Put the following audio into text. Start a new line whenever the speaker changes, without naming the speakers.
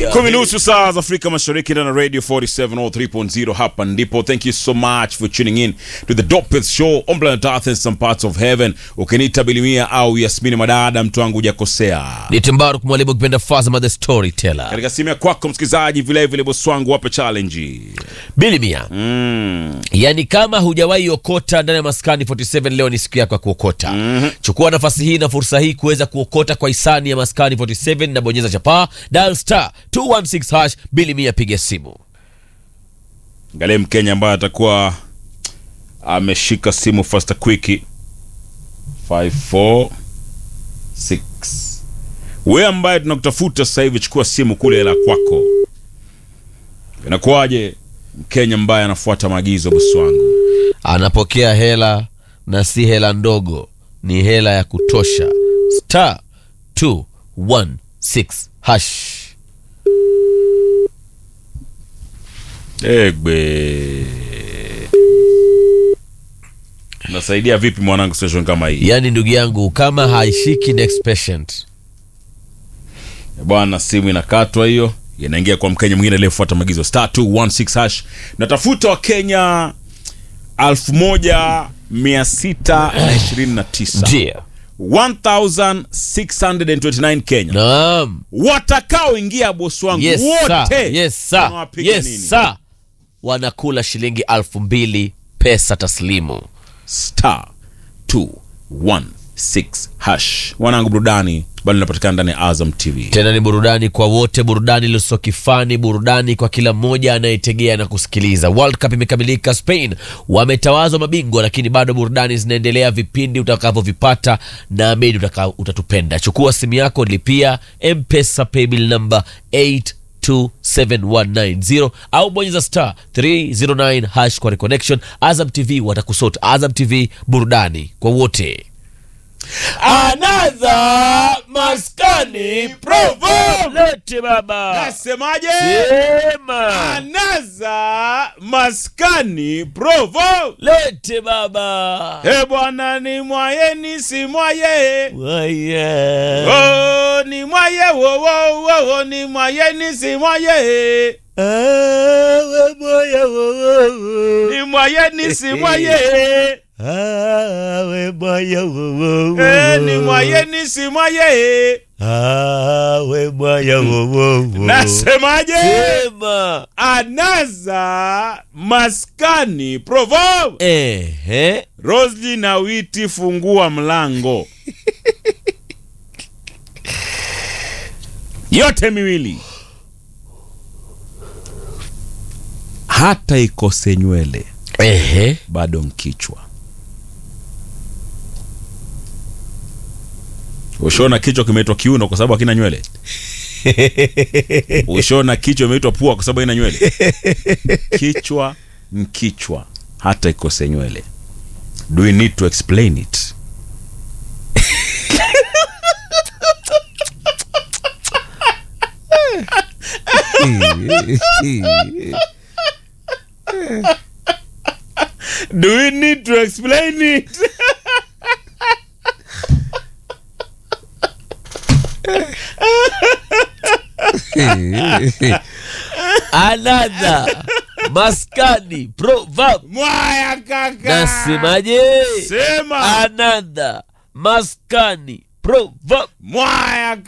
kumi nusu saa za Afrika Mashariki ndani ya Radio 47 or 3.0 hapa ndipo. Thank you so much for tuning in to the Dopest Show on planet Earth and some parts of heaven. Ukiniita Bilimia au Yasmini Madada, mtu wangu hujakosea.
ni Timbaruk mwalimu kipenda Fazama the storyteller.
Katika simu ya kwako msikilizaji, vile vile bosi wangu wape challenge.
Bili mia.
Mm.
Yaani kama hujawahi okota ndani ya maskani 47 leo ni siku yako ya kuokota. Chukua nafasi hii na fursa hii kuweza kuokota kwa hisani ya maskani 47 na bonyeza chapaa dial star 216 hash Bili mia piga simu.
Angalia Mkenya ambaye atakuwa ameshika simu fasta quick 546 wewe ambaye tunakutafuta sasa hivi, chukua simu kule la kwako. Inakuwaje Mkenya ambaye anafuata maagizo, bosi wangu?
Anapokea hela na si hela ndogo, ni hela ya kutosha. Star 216 hash.
Egbe, nasaidia vipi mwanangu situation kama hii
Yaani ndugu yangu kama haishiki next patient.
bwana? Simu inakatwa hiyo, inaingia kwa Mkenya mwingine aliyefuata maagizo star 216 hash. Natafuta Wakenya 1629
Ndio.
1629 Kenya
Naam.
watakaoingia bosi wangu
Yes,
wote
sir. Yes, sir.
Unawapiga
Yes,
nini?
sir. Wanakula shilingi alfu mbili pesa taslimu.
star 216 hash. Wanangu, burudani bado inapatikana ndani ya Azam TV.
Tena ni burudani kwa wote, burudani lisokifani, burudani kwa kila mmoja anayetegea na kusikiliza. World Cup imekamilika, Spain wametawazwa mabingwa, lakini bado burudani zinaendelea. Vipindi utakavyovipata naamini utaka- utatupenda. Chukua simu yako, lipia M-Pesa paybill number 827190 au bonyeza star 309 hash kwa reconnection. Azam TV watakusota. Azam TV, burudani kwa wote. Another maskani proverb. Lete baba.
Nasemaje?
Sema.
Anaza maskani provo.
Lete baba.
He bwana ni mwaye ni si mwaye.
Waya.
Oh, ni mwaye wo wo wo wo ni mwaye ni si mwaye.
Awe moya wo wo wo.
Ni mwaye ni si mwaye.
Awe moya wo wo wo.
Eh, ni mwaye ni si mwaye.
Awe moya wo wo wo.
Nasemaje?
Sema.
Anaza maskani provo.
Ehe.
Rosli na Witi, fungua mlango. yote miwili, hata ikose nywele
Ehe.
bado mkichwa. Ushona kichwa kimeitwa kiuno kwa sababu hakina nywele. Ushona kichwa imeitwa pua kwa sababu haina nywele. Kichwa mkichwa, hata ikose nywele. Do we need to explain it? Do we need to explain it?
Another maskani proverb.
Mwaya kaka.
Nasemaje?
Sema.
Another maskani proverb.
Mwaya